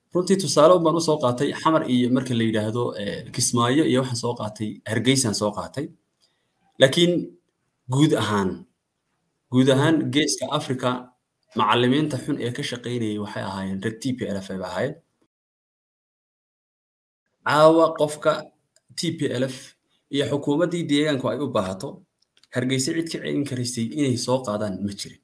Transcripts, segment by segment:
runtii tusaale un baan usoo qaatay xamar iyo marka la yidhaahdo kismaayo iyo waxaan soo qaatay hargeysaan soo qaatay laakiin guud ahaan guud ahaan geeska africa macallimiinta xun ee ka shaqaynayay waxay ahaayeen rag t p l f ay ahaayeen caawa qofka t p l f iyo xukuumaddii deegaanku ay u baahato hargeysa cid ka celin karaysay inay soo qaadaan ma jirin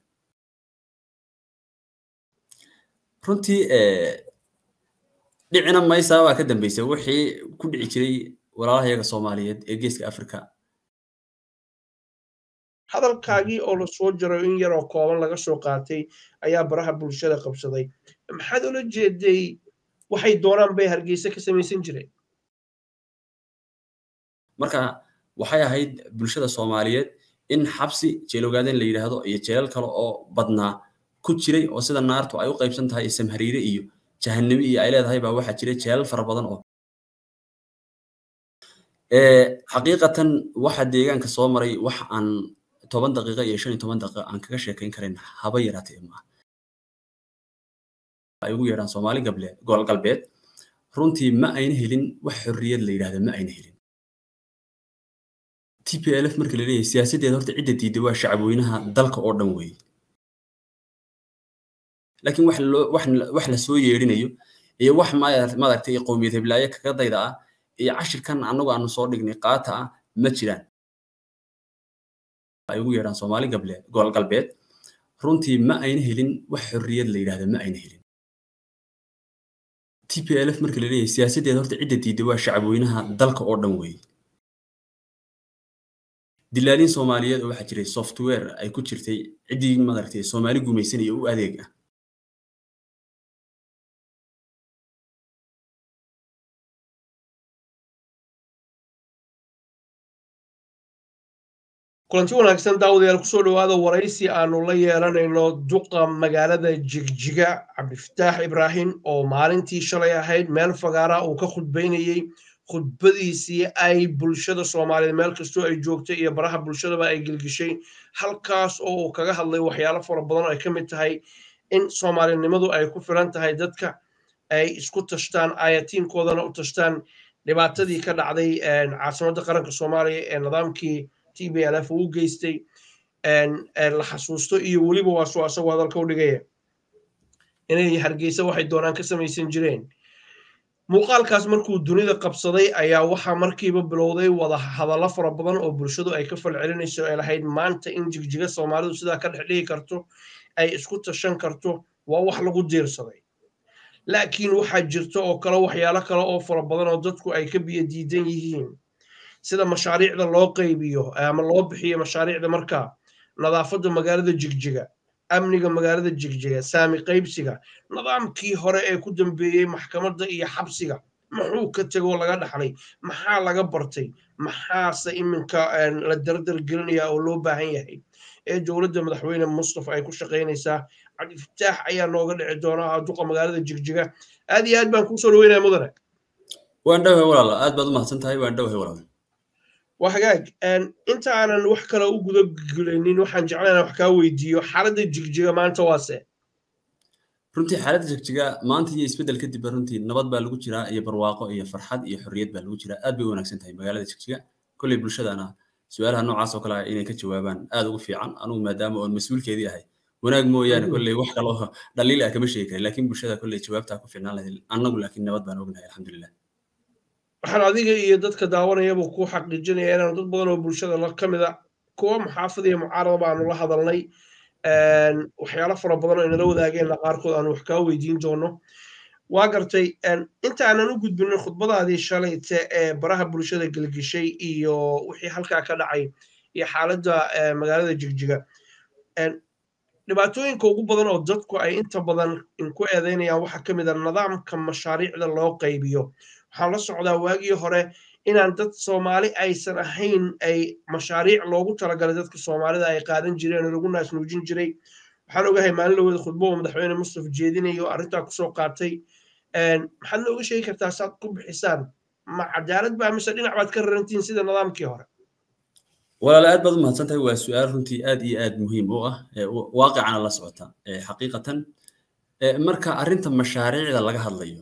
runtii dhicina maysaa baa ka dambeysay wixii ku dhici jiray walaalahayaga soomaaliyeed ee geeska africa hadalkaagii oo la soo jaro in yaroo kooban laga soo qaatay ayaa baraha bulshada qabsaday maxaad ula jeeday waxay doonaan bay hargeysa ka samaysan jireen marka waxay ahayd bulshada soomaaliyeed in xabsi jeelogaaden la yidhaahdo iyo jeelal kale oo badnaa ku jiray oo sida naartu ay u qaybsan tahay samhariire iyo jahanimo iyo ay leedahay baa waxaa jiray jeelal fara badan oo xaqiiqatan waxa deegaanka soo maray wax aan toban daqiiqa iyo shan iyo toban daqiiqa aan kaga sheekayn karin haba yaraatee maaha ay ugu yeedhaan soomaali gableed gobol galbeed runtii ma ayna helin wax xorriyad la yidhahda ma ayna helin t p l f marka la leeyahay siyaasaddeeda horta cidda diidda waa shacabweynaha dalka oo dhan weeye laakiin wax loo wax wax la soo yeedhinayo iyo wax maaragtay qowmiyad heblaaye kaga dayda ah iyo cashirkan annagu aanu soo dhignay qaata ah ma jiraan ay ugu yeedhaan soomaali gableed gobol galbeed runtii ma ayna helin wax xorriyad la yidhahda ma ayna helin t p l f marka la leeyahay siyaasaddeeda horta cidda diidda waa shacabweynaha dalka oo dhan weeye dilaaliin soomaaliyeed oo waxaa jiray software ay ku jirtay ciddii maaragtay soomaali gumaysanaya u adeeg ah kulanti wanaagsan daawadayaal kusoo dhowaada waraysi aanu la yeelanayno duqa magaalada jigjiga cabdifataax ibraahim oo maalintii shalay ahayd meel fagaara uu ka khudbaynayey khudbadiisii ay bulshada soomaaliyeed meel kastoo ay joogtay iyo baraha bulshadaba ay gelgishay halkaas oo uu kaga hadlay waxyaalo fara badan oo ay ka mid tahay in soomaalinimadu ay ku filan tahay dadka ay isku tashtaan ayatiinkoodana u tashtaan dhibaatadii ka dhacday caasimadda qaranka soomaaliya ee nidaamkii t b l f uu geystay la xasuusto iyo weliba waa soo asagoo hadalka u dhigaya inay hargeysa waxay doonaan ka samaysan jireen muuqaalkaas markuu dunida qabsaday ayaa waxaa markiiba bilowday wada hadallo fara badan oo bulshadu ay ka falcelinayso ay lahayd maanta in jigjiga soomaalidu sidaa ka dhex dhigi karto ay isku tashan karto waa wax lagu diirsaday laakiin waxaa jirta oo kale waxyaalo kale oo fara badan oo dadku ay ka biyo diidan yihiin sida mashaariicda loo qaybiyo ama loo bixiyo mashaariicda markaa nadaafadda magaalada jigjiga amniga magaalada jigjiga saami qaybsiga nidaamkii hore ee ku dambeeyey maxkamadda iyo xabsiga muxuu ka tegoo laga dhaxlay maxaa laga bartay maxaase iminka la dardar gelinayaa oo loo baahan yahay ee dowladda madaxweyne mustafa ay ku shaqaynaysaa cabdifataax ayaa nooga dhici doona duqa magaalada jigjiga aad iyo aad baan kusoo dhaweynaya mudane waan dhowhay walaal aad baad u mahadsan tahay waan dhowhay walaal waa hagaag inta aanan wax kale u guda gulanin waxaan jeclaa inaan wax kaa weydiiyo xaaladda jigjiga maanta waase runtii xaaladda jigjiga maanta iyo isbeddel kadib runtii nabad baa lagu jiraa iyo barwaaqo iyo farxad iyo xorriyad baa lagu jiraa aad bay u wanaagsan tahay magaalada jigjiga kolley bulshadana su-aalaha noocaas oo kale ah inay ka jawaabaan aad ugu fiican anugu maadaama oon mas-uulkeedii ahay wanaag mooyaane kolley wax kale oo dhaliil ah kama sheegi karin laakiin bulshada kolley jawaabtaa ku fiicnaan lahayd annagu laakiin nabad baan ognahay alxamdulilah waxaan adiga iyo dadka daawanayaba ku xaqiijinaya inaanu dad badan oo bulshada la ka mida kuwa muxaafad iyo mucaarada baanu la hadalnay waxyaalo fara badan oo inala wadaageenna qaarkood aanu wax kaa weydiin doono waa gartay inta aanan u gudbinin khudbadaadii shalayte ee baraha bulshada gelgishay iyo wixii halkaa ka dhacay iyo xaaladda magaalada jigjiga dhibaatooyinka ugu badan oo dadku ay inta badan inku eedeynayaan waxaa ka mid a nidaamka mashaariicda loo qaybiyo waxaan la socdaa waagii hore inaan dad soomaali aysan ahayn ay mashaariic loogu talagalay dadka soomaalida ay qaadan jireen oo lagu naasnuujin jiray waxaan ogahay maalin lawada khudbo oo madaxweyne mustafa jeedinayo arrintaa kusoo qaatay maxaad nooga sheegi kartaa saad ku bixisaan ma cadaalad baa mise dhinac baad ka rarantiin sida nidaamkii hore walaal aad baad u mahadsan tahay waa su-aal runtii aad iyo aad muhiim u ah waaqicana la socota xaqiiqatan marka arrinta mashaariicda laga hadlayo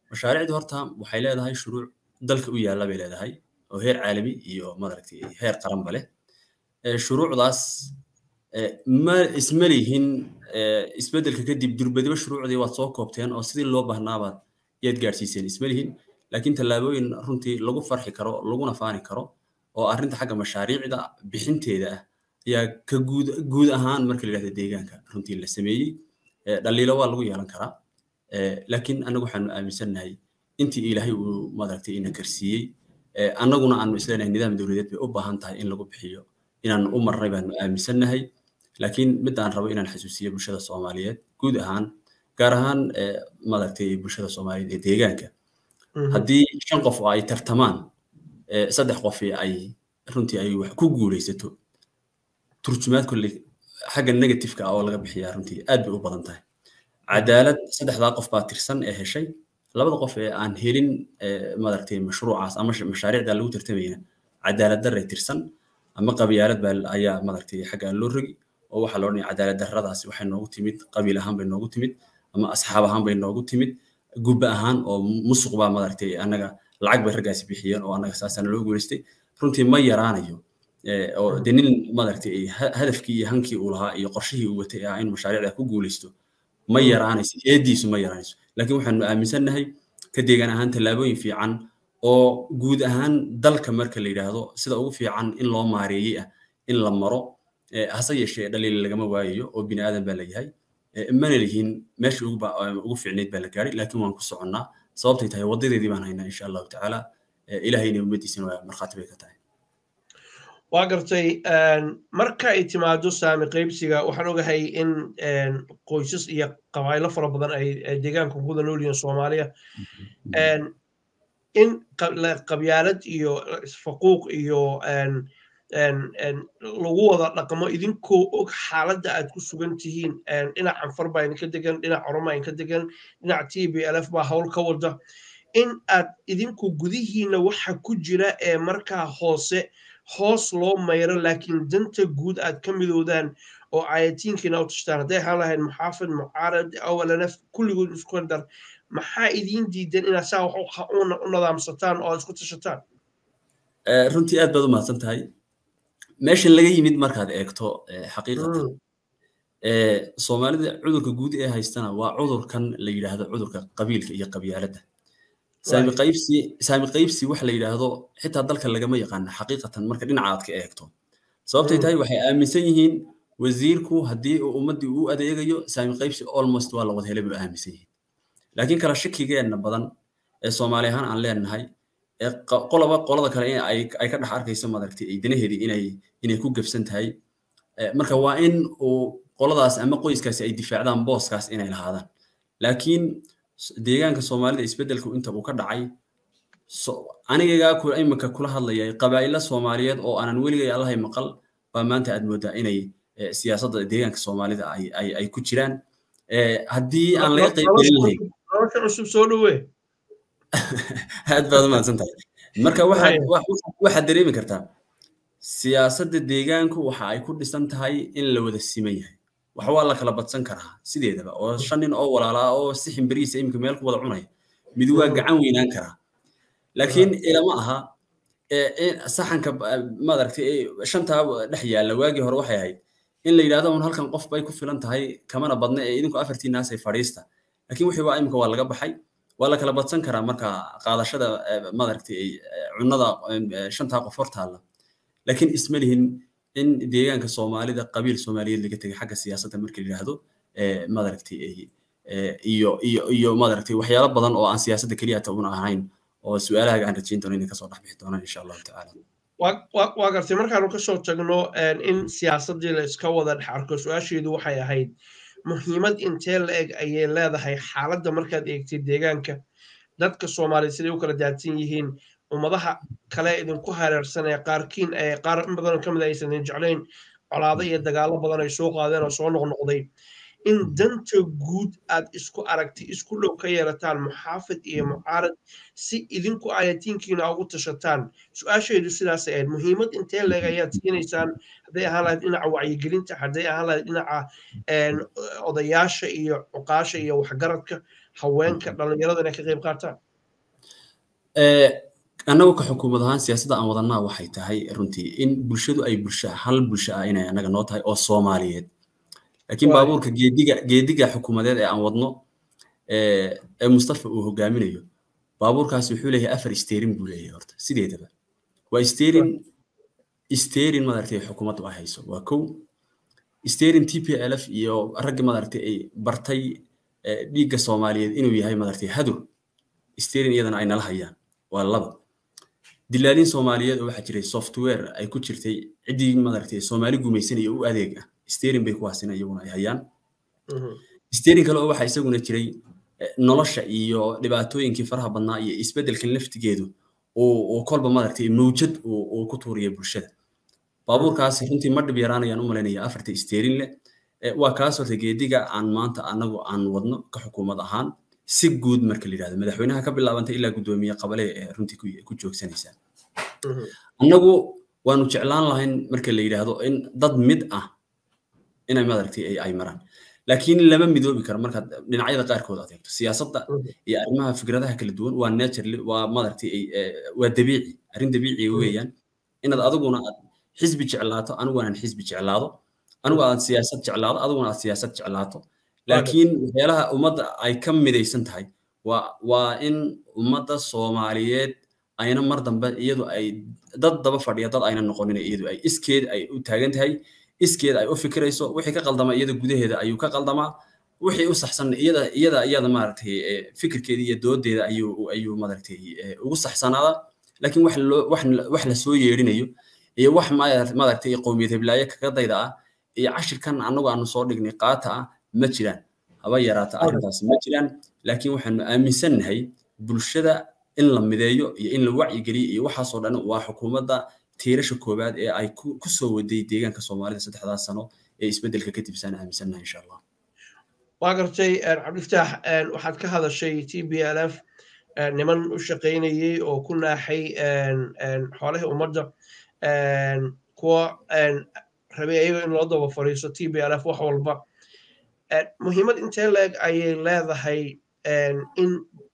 mashaariicdu horta waxay leedahay shuruuc dalka u yaalla bay leedahay oo heer caalami iyo maaragtay heer qaranba leh shuruucdaas ma isma lihin isbeddelka kadib durbadiba shuruucdii waad soo koobteen oo sidii loo bahnaabaad yaad gaadhsiiseen isma lihin laakiin tallaabooyin runtii lagu farxi karo laguna faani karo oo arrinta xagga mashaariicda bixinteeda ah ayaa ka guud guud ahaan marka la yidhahda deegaanka runtii la sameeyey dhaliilo waa lagu yeelan karaa laakiin annagu waxaanu aaminsannahay intii ilaahay uu maaragtay ina karsiiyey annaguna aanu isleenahay nidaam dowladeed bay u baahan tahay in lagu bixiyo inaan u marnay baanu aaminsannahay laakiin mid aan rabo inaan xasuusiyo bulshada soomaaliyeed guud ahaan gaar ahaan maaragtay bulshada soomaaliyeed ee deegaanka haddii shan qof oo ay tartamaan saddex qof ay runtii ay wax ku guulaysato turjumaad kolley xagga negatifeka ah oo laga bixiyaa runtii aad bay u badan tahay cadaalad saddexdaa qof baa tirsan ee heshay labada qof ee aan helin maaragtay mashruucaas ama mashaariicda lagu tartamayna cadaalad darray tirsan ama qabyaalad baa ayaa maaragtay xagga loo rogi oo waxaa la odhanaya cadaalad darradaasi waxay noogu timid qabiil ahaan bay noogu timid ama asxaab ahaan bay noogu timid gubba ahaan oo musuq baa maaragtay annaga lacag bay raggaasi bixiyeen oo annaga saasana loo guulaystay runtii ma yaraanayo oo de nin maaragtay hadafkii iyo hankii uu lahaa iyo qorshihii uu watay ah in mashaariicda ku guulaysto ma yaraanayso eediisu ma yaraanayso laakiin waxaanu aaminsannahay ka deegaan ahaan tallaabooyin fiican oo guud ahaan dalka marka la yidhaahdo sida ugu fiican in loo maareeyey ah in la maro hase yeeshee dhaliil lagama waayayo oo bini aadan baa layahay mana lihin meesha ugu fiicnayd baa la gaadhay laakiin waan ku soconnaa sababtay tahay wadadeedii baan haynaa insha allahu tacaala ilahayna ummaddiisina waa markhaati bay ka tahay waa gartay marka ay timaado saami qaybsiga waxaan ogahay in qoysas iyo qabaa'ilo fara badan ay deegaanka kuwada nool yihiin soomaaliya in qabyaalad iyo isfaquuq iyo lagu wada dhaqmo idinkoo og xaaladda aad ku sugan tihiin dhinac anfar baa idinka degan dhinac oroma idinka degan dhinac t b l f baa howl ka wada in aad idinku gudihiina waxa ku jira ee markaa hoose hoos loo mayro laakiin danta guud aad ka midoodaan oo ayatiinkiina u tashtaan hadday ahaan lahayd muxaafid mucaarad awlanaf kulligood isku dar maxaa idiin diidan inaad saa wax u nadaamsataan oo aad isku tashataan runtii aad baad u mahadsan tahay meeshan laga yimid markaad eegto xaqiiqatan soomaalida cudurka guud ee haystana waa cudurkan la yidhaahdo cudurka qabiilka iyo qabyaaladda saami qaybsi saami qaybsi waxa la yidhaahdo xitaa dalka lagama yaqaana xaqiiqatan marka dhinaca aad ka eegto sababtay tahay waxay aaminsan yihiin wasiirku haddii uu ummaddii u adeegayo saami qaybsi almost waa la wada helay buu aaminsan yihiin laakiin kala shakigeenna badan ee soomaali ahaan aan leenahay ee qolaba qolada kale in ay ay ka dhex arkayso maaragtay ay danaheedii inay inay ku gebsan tahay marka waa in uu qoladaas ama qoyskaasi ay difaacdaan booskaas inay lahaadaan laakiin deegaanka soomaalida isbeddelku inta uu ka dhacay anigagaa imika kula hadlayay qabaa'ilo soomaaliyeed oo aanan weligay allahay maqal baa maanta aad moodaa inay siyaasadda deegaanka soomaalida ay ay ku jiraan haddii aan laga qaybgelin lahayn nolosha cusub soo dhowee aad baad u mahadsan tahay marka waxaad dareemi kartaa siyaasadda deegaanku waxa ay ku dhisan tahay in la wada siman yahay wax waa la kala badsan karaa sideedaba oo shan nin oo walaalaa oo si ximbirihiisa iminka meel ku wada cunaya mid waa gacan weynaan karaa laakiin ilama aha saxanka maaragtay shantaa dhex yaalla waagii hore waxay ahayd in la yidhahdo un halkan qof bay ku filan tahay kamana badna ee idinku afartii naasay fadhiista laakiin wixii waa iminka waa laga baxay waa la kala badsan karaa marka qaadashada maaragtay cunnada shantaa qof hor taalla laakiin isma lihin in deegaanka soomaalida qabiil soomaaliyeed laga tegay xagga siyaasadda marka la yidhaahdo maaragtay iyo iyo iyo maaragtay waxyaalo badan oo aan siyaasadda keliya ta una ahayn oo su-aalahaga aan rajayn doono inay kasoo dhex bixi doonaan insha allahu tacaala waa gartay markaanu kasoo tagno in siyaasaddii la iska wada dhex arko su-aasheedu waxay ahayd muhiimad intee la eg ayay leedahay xaaladda markaad eegtay deegaanka dadka soomaaliyeed siday u kala daadsan yihiin ummadaha kale idinku hareersan ee qaarkiin ee qaar in badanoo ka mid aysan jeclayn colaado iyo dagaallo badan ay soo qaadeen oo soo noqnoqday in danta guud aad isku aragtay isku dhow ka yeelataan muxaafid iyo mucaarad si idinku ayatiinkiina ugu tashataan su-aasheedu sidaas ahayd muhiimad intee leeg ayaad siinaysaan hadday ahaan lahayd dhinaca wacyigelinta hadday ahaan lahayd dhinaca odayaasha iyo cuqaasha iyo waxgaradka haweenka dhalinyarada inay ka qayb qaataan annagu ka xukuumad ahaan siyaasadda aan wadanaa waxay tahay runtii in bulshadu ay bulsha hal bulsho ah inay annaga noo tahay oo soomaaliyeed laakiin baabuurka geediga geediga xukuumadeed ee aan wadno ee mustafa uu hogaaminayo baabuurkaasi wuxuu leeyahay afar steerin buu leeyahay horta sideedaba waa steerin steerin madaragtay xukuumaddu ay hayso waa kow steerin t p l f iyo raggi madaragtay ay bartay dhiigga soomaaliyeed inuu yahay madaragtay hadur steerin iyadana ay nala hayaan waa laba dilaaliin soomaaliyeed oo waxaa jiray software ay ku jirtay ciddii madaragtay soomaali gumaysanaya u adeeg ah steerin bay kuwaasina iyaguna ay hayaan steerin kale oo waxaa isaguna jiray nolosha iyo dhibaatooyinkii faraha badnaa iyo isbeddelkan laftigeedu uu kolba madaragtay mawjad uu ku tuuriya bulshada baabuurkaasi runtii ma dhib yaraanayaan u malaynaya afarta steerin leh waa kaas horta geediga aan maanta anagu aan wadno ka xukuumad ahaan si guud marka la yidhahdo madaxweynaha ka bilaabanta ilaa guddoomiye qabale ee runtii ku joogsanaysaa annagu waanu jeclaan lahayn marka la yidhaahdo in dad mid ah inay madaragtay ay maraan laakiin lama midoobi karo markaad dhinacyada qaarkood aad eegto siyaasadda iyo arrimaha fikradaha kala duwan waa naturally waa madaragtay waa dabiici arrin dabiiciga weeyaan inaad adiguna aad xisbi jeclaato anigu aan xisbi jeclaado anigu aad siyaasad jeclaado adiguna aad siyaasad jeclaato laakiin waxyaalaha ummadda ay ka midaysan tahay waa waa in ummadda soomaaliyeed ayna mar dambe iyadu ay dad daba fadhiya dad ayna noqonin iyadu ay iskeed ay u taagan tahay iskeed ay u fikirayso wixii ka qaldama iyada gudaheeda ayuu ka qaldamaa wixii u saxsan iyada iyada iyada maaragtay fikirkeeda iyo doodeeda ayuu ayuu maaragtay ugu saxsanaada laakiin wax loo wax wax la soo yeerinayo iyo wax maaragtay qowmiyad heblaaye kaga dayda ah iyo cashirkan annagu aanu soo dhignay qaata ah ma jiraan haba yaraata arrintaas ma jiraan laakiin waxaanu aaminsannahay bulshada in la mideeyo iyo in la wacyigeliyo iyo waxaasoo dhan waa xukuumadda tiirasha koowaad ee ay ku soo waday deegaanka soomaalida saddexdaas sano ee isbeddelka kadib saan aaminsannahay insha allah waa gartay cabdiftaax waxaad ka hadashay t b l f niman u shaqaynayey oo ku naaxay xoolihii ummadda kuwa rabay ayaga in loo daba fariiso t b l f wax walba muhiimad intee leeg ayay leedahay in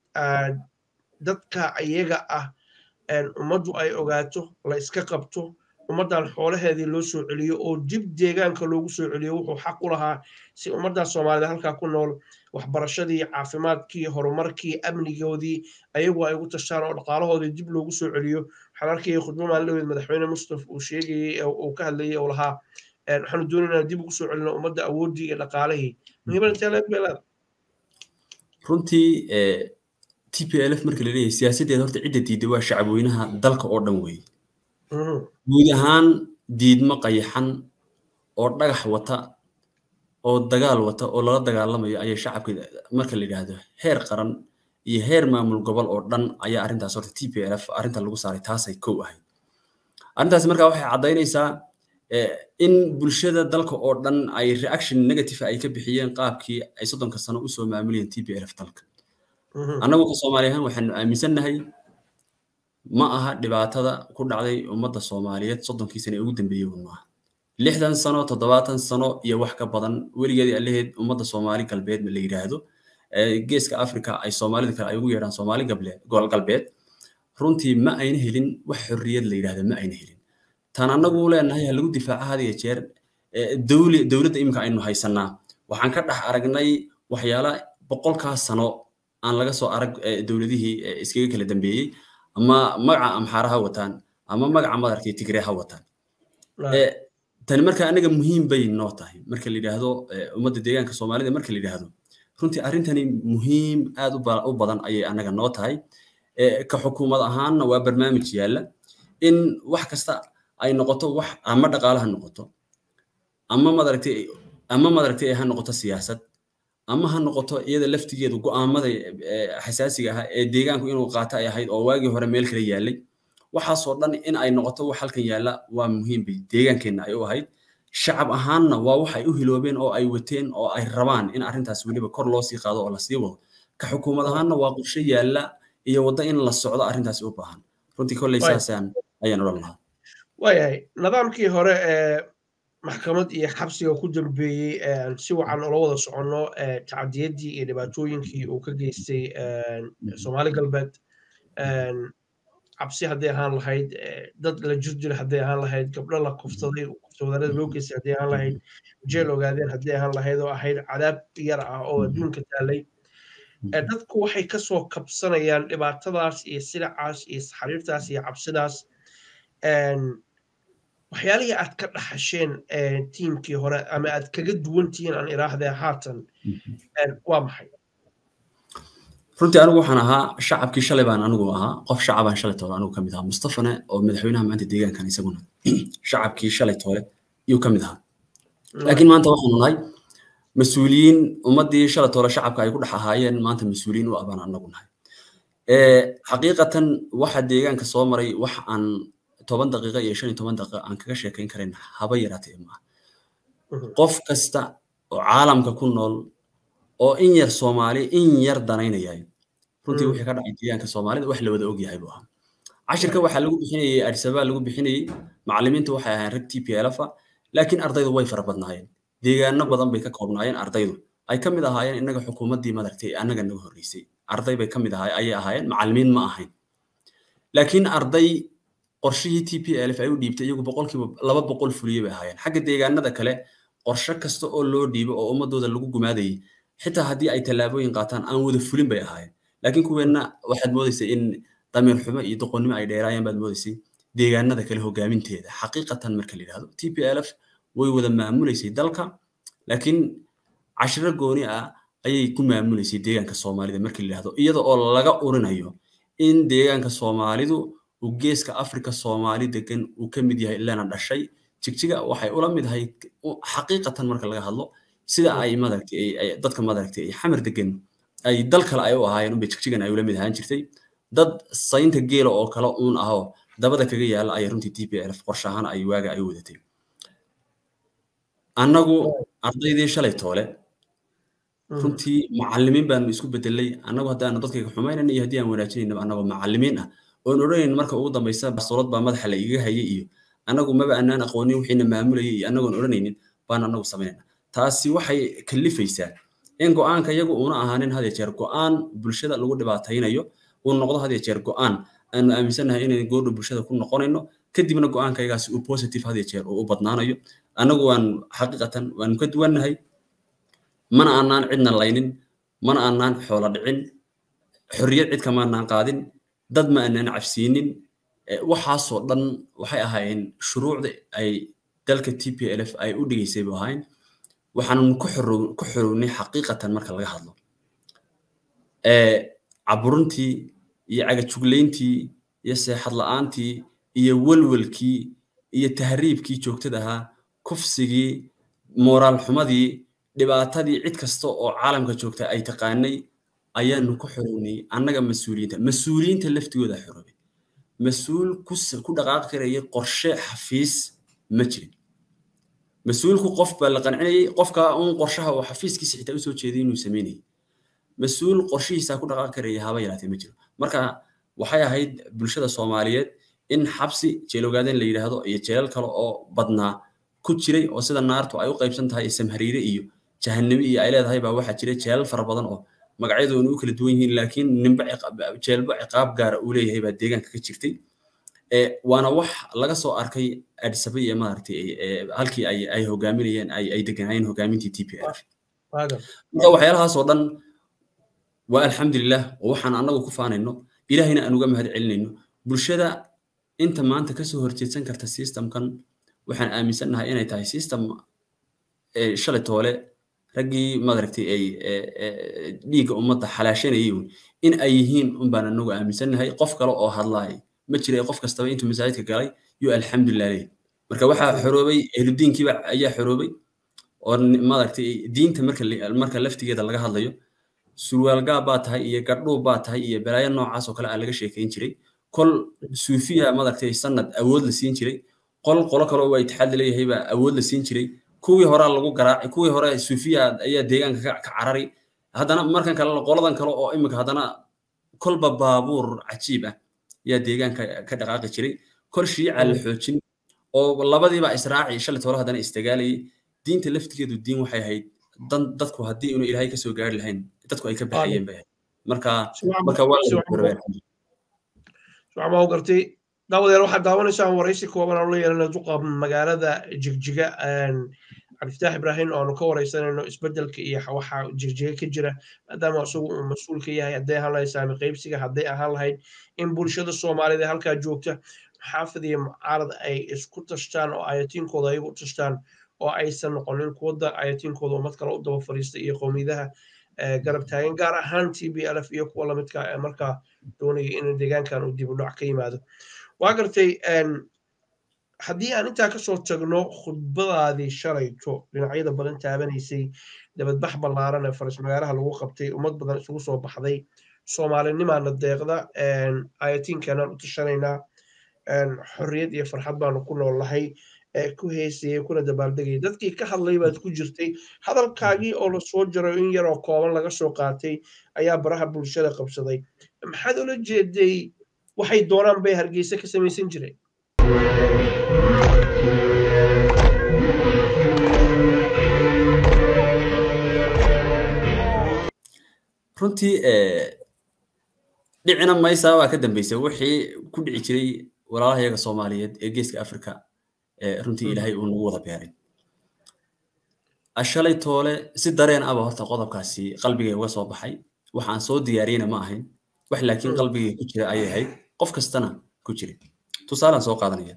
dadka iyaga ah ummaddu ay ogaato la iska qabto ummaddan xoolaheedii loo soo celiyo oo dib deegaanka loogu soo celiyo wuxuu xaq u lahaa si ummaddan soomaalida halkaa ku nool waxbarashadii caafimaadkii horumarkii amnigoodii ayagu ay ugu tashaan oo dhaqaalahoodii dib loogu soo celiyo waxaan arkayay khudbo maalin madaxweyne mustaf uu sheegayey uu ka hadlayay oo lahaa waxaanu doonaynaa dib ugu soo celino ummadda awooddii iyo dhaqaalihii muhiimad intee leeg bay leedahay runtii t p l f marka la leeyahay siyaasaddeeda horta cidda diidda waa shacabweynaha dalka oo dhan weeye guud ahaan diidmo qayaxan oo dhagax wata oo dagaal wata oo lala dagaalamayo ayay shacabka marka la yidhaahdo heer qaran iyo heer maamul gobol oo dhan ayaa arrintaas horta t p l f arrinta lagu saaray taasay kow ahayd arrintaasi marka waxay caddaynaysaa in bulshada dalka oo dhan ay reaction negative ay ka bixiyeen qaabkii ay soddonka sano usoo maamulayeen t p l f dalka annagu ka soomaali ahaan waxaanu aaminsannahay ma aha dhibaatada ku dhacday ummadda soomaaliyeed soddonkii sano ee ugu dambeeyey un maaha lixdan sano toddobaatan sano iyo wax ka badan weligeedii allaheed ummadda soomaali galbeed la yidhaahdo geeska africa ay soomaalida kale ay ugu yeedhaan soomaali gobol galbeed runtii ma ayna helin wax xorriyad la yidhahdo ma ayna helin tan annagu leenahay ha lagu difaaca had iyo jeer dowladda iminka aynu haysanaa waxaan ka dhex aragnay waxyaala boqolkaas sano aan laga soo arag dowladihii iskaga kala dambeeyey ama magaca amxaara ha wataan ama magaca madarkii tigree ha wataan tani marka anaga muhiim bay noo tahay marka la yidhaahdo ummadda deegaanka soomaalida marka la yidhaahdo runtii arrintani muhiim aad u badan ayay anaga noo tahay ka xukuumad ahaanna waa barnaamij yaalla in wax kasta ay noqoto wax ama dhaqaale ha noqoto ama madaragtay ama madaragtay ha noqoto siyaasad ama ha noqoto iyada laftigeedu go'aamada xasaasiga ahaa ee deegaanku inuu qaato ay ahayd oo waagii hore meel kale yaallay waxaasoo dhan in ay noqoto wax halkan yaalla waa muhiim bay deegaankeenna ay u ahayd shacab ahaanna waa wax ay u hiloobeen oo ay wateen oo ay rabaan in arrintaas weliba kor loo sii qaado oo lasii wado ka xukuumad ahaanna waa qorshe yaalla iyo waddo in la socdo arrintaasi u baahan runtii kolley saasaan ayaan odhan lahaa waayahay nidaamkii hore ee maxkamad iyo xabsiga ku dambeeyey si wacan ula wada soconno tacadiyaddii iyo dhibaatooyinkii uu ka geystay soomaali galbeed cabsi hadday ahaan lahayd dad la jirdil hadday ahaan lahayd gabdho la kufsaday kufsadarada loo geystay hadday ahaan lahayd jeel ogaadeen hadday ahaan lahayd oo ahayd cadaab yar ah oo adduunka taalay dadku waxay kasoo kabsanayaan dhibaatadaas iyo silacaas iyo xariirtaas iyo cabsidaas waxyaalihii aad ka dhaxasheen tiimkii hore ama aad kaga duwantihiin aan iraahdee haatan waa maxay runtii anigu waxaan ahaa shacabkii shalay baan anigu ahaa qof shacabaan shalay toole anigu kamid ahaa mustafane oo madaxweynaha maanta deegaankan isaguna shacabkii shalay toole iyuu kamid ahaa laakiin maanta waxaanu nahay mas-uuliyiin ummaddii shalay toole shacabka ay ku dhex ahaayeen maanta mas-uuliyiin u abaan anagu nahay xaqiiqatan waxa deegaanka soo maray wax aan toban daqiiqa iyo shan iyo toban daqiiqa aan kaga sheekayn karayn haba yaraatee maaha qof kasta oo caalamka ku nool oo in yar soomaali in yar danaynayay runtii wixii ka dhacay deegaanka soomaalida wax la wada ogyahay buu ahaa cashirka waxaa lagu bixinayey adisabaa lagu bixinayey macallimiintu waxay ahayn rag t p lfa laakiin ardaydu way fara badnaayeen deegaano badan bay ka koobnaayeen ardaydu ay ka mid ahaayeen innaga xukuumaddii madaragtay annaga naga horreysay arday bay ka mid ahay ayay ahaayeen macallimiin ma ahayn laakiin arday qorshihii t p lf ay u dhiibtay iyagu boqolkiiba laba boqol fuliyey bay ahaayeen xagga deegaanada kale qorshe kasta oo loo dhiibo oo ummadooda lagu gumaadayay xitaa haddii ay tallaabooyin qaataan aan wada fulin bay ahaayeen laakiin kuweenna waxaad moodaysay in damiir xumo iyo doqonnimo ay dheeraayeen baad moodaysay deegaanada kale hogaaminteeda xaqiiqatan marka la yidhahdo t p lf way wada maamulaysay dalka laakiin cashiro gooni ah ayay ku maamulaysay deegaanka soomaalida marka la yidhahdo iyada oo laga urinayo in deegaanka soomaalidu uu geeska afrika soomaali degan uu ka mid yahay ilana dhashay jigjiga waxay ula mid ahay xaqiiqatan marka laga hadlo sida ay madaragtay dadka madaragtay ay xamar degan ay dal kale ay u ahaayeen unbay jigjigan ay ula mid ahaan jirtay dad saynta geela oo kale uun ahoo dabada kaga yaala ayay runtii t p lf qorshe ahaan ay waaga ay wadatay annagu ardaydii shalay toole runtii macallimiin baanu isku bedelay annagu haddaanu dadkayga xumaynayna iyo haddii aan wanaajinayna annagoo macallimiin ah oon odhanayn marka ugu dambaysa bastoolad baa madaxa la igaga hayay iyo annagu maba anaan aqoonin wixiina maamulayay iyo annagoon odhanaynin baan annagu samaynayna taasi waxay kalifaysaa in go'aanka iyagu uuna ahaanin had jeer go'aan bulshada lagu dhibaataynayo uu noqdo had jeer go'aan aanu aaminsannahay inaynu goordho bulshada ku noqonayno kadibna go'aankaygaasi uu positive had jeer uu u badnaanayo annagu waan xaqiiqatan waanu ka duwannahay mana aanaan cidna laynin mana aanaan xoolo dhicin xorriyad cid kamaanaan qaadin dad ma aanaan cabsiinin waxaasoo dhan waxay ahaayeen shuruucda ay dalka t p lf ay u dhigaysay bu ahayn waxaanu ku xorownay xaqiiqatan marka laga hadlo caburuntii iyo cagajuglayntii iyo seexad la'aantii iyo welwelkii iyo tahriibkii joogtada ahaa kufsigii mooraal xumadii dhibaatadii cid kasta oo caalamka joogta ay taqaanay ayaanu ku xorownay annaga mas-uuliyiinta mas-uuliyiinta laftigooda xoroobay mas-uul ku dhaqaaqi karayay qorshe xafiis ma jirin mas-uulku qof baa la qancinayay qofka uun qorshaha oo xafiiskiisa xitaa usoo jeeday inuu samaynayay mas-uul qorshihiisa ku dhaqaaqi karaya haba yaraatee ma jiro marka waxay ahayd bulshada soomaaliyeed in xabsi jeelogaaden la yidhaahdo iyo jeelal kale oo badnaa ku jiray oo sida naartu ay u qaybsan tahay samhariire iyo jahannami iyo ay leedahay baa waxaa jiray jeelal fara badan oo magacyadoona u kala duwan yihiin laakiin ninba jeelba ciqaab gaara uu leeyahay baa deegaanka ka jirtay waana wax laga soo arkay adisaba iyo maaragtay halkii ay ay hogaaminayeen ay ay deganaayeen hogaamintii t p f marka waxyaalahaasoo dhan waa alxamdulilah oo waxaan annagu ku faanayno ilaahayna aan uga mahad celinayno bulshada inta maanta kasoo horjeedsan karta systemkan waxaan aaminsannahay inay tahay system shalay toole raggii madaragtay ay dhiigga ummadda xalaashanayay in ay yihiin unbaan anagu aaminsannahay qof kale oo hadlaay ma jira qof kastaba intuu masaajidka galay yuu alxamdulilah leeyahy marka waxaa xoroobay ehludiinkiiba ayaa xoroobay oo madaragtay diinta marka marka laftigeeda laga hadlayo surwaalgaab baa tahay iyo gardhuub baa tahay iyo balaayo noocaas oo kale aa laga sheekayn jiray kol suufiya madaragtay sanad awood la siin jiray qol qolo kale oo itixaad leeyahay baa awood la siin jiray kuwii hore lagu garaacay kuwii hore suufiya ayaa deegaanka ka carari haddana markan kale qoladan kale oo imika haddana kolba baabuur cajiib ah ayaa deegaanka ka dhaqaaqi jiray kol shiica la xoojin oo labadiiba israaci shalay toole haddana isdagaalayay diinta laftigeedu diin waxay ahayd dan dadku haddii inuu ilaahay kasoo gaari lahayn dadku ay ka baxayeen bay ahayd marka marka waa waxbaa gartay daawadeer waxaad daawanaysaan waraysi kooban aan la yeelana duqa magaalada jigjiga cabdiftaax ibraahim oonu ka waraysanayno isbedelka iyo waxa jigjiga ka jira maadaama isagu uu mas-uul ka yahay hadday ahaan lahayd saami qaybsiga hadday ahaan lahayd in bulshada soomaaliyeed ee halkaa joogta maxaafid iyo mucaarad ay isku tashtaan oo ayatiinkooda ayagu u tashtaan oo aysan noqonin kuwada ayatiinkooda ummad kale u daba fariista iyo qowmiyadaha garab taagan gaar ahaan t b lf iyo kuwa lamidka ee markaa doonaya in deegaankan uu dib u dhac ka yimaado waa gartay haddii aan intaa kasoo tagno khudbadaadii shalayto dhinacyada badan taabanaysay dabadbax ballaaran ee faris magaalaha lagu qabtay ummad badan isugu soo baxday soomaalinimaana deeqda ayatiinkanaan u tashanaynaa xorriyad iyo farxad baanu ku noolnahay ku heesayay kuna dabaaldegayay dadkii ka hadlay baad ku jirtay hadalkaagii oo lasoo jaray in yaroo kooban laga soo qaatay ayaa baraha bulshada qabsaday maxaad ula jeeday waxay doonaan bay hargeysa ka samaysan jireen runtii dhicina maysa waa ka dambeysay wixii ku dhici jiray walaalaha yaga soomaaliyeed ee geeska africa runtii ilaahay uu nagu wada beeray shalay toole si dareen aba horta qodobkaasi qalbigay uga soo baxay waxaan soo diyaariyena ma ahayn wax laakiin qalbigay ku jira ayay ahayd qof kastana ku jira tusaalaan soo qaadanaya